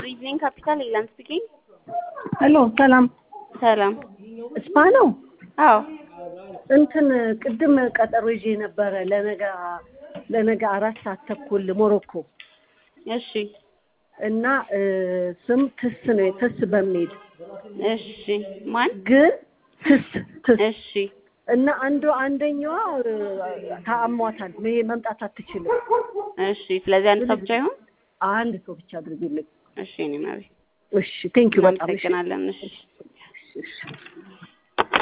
ኢቭኒንግ ካፒታል ኢላን ስፒኪንግ። ሄሎ ሰላም ሰላም። እስፓ ነው። አዎ እንትን ቅድም ቀጠሮ ይዤ ነበረ ለነገ ለነገ አራት ሰዓት ተኩል ሞሮኮ እሺ እና እ ስም ትስ ነው ትስ በሚል እሺ። ማን? ግን ትስ ትስ እሺ እና አንዱ አንደኛዋ እ ታሟታል ይሄ መምጣት አትችልም። እሺ። ስለዚህ አንድ ሰው ብቻ ይሁን። አንድ ሰው ብቻ አድርግልኝ። እሺ። እኔ መቤት እሺ ቴንኪው በጣም እሺ እናመሰግናለን። እሺ እሺ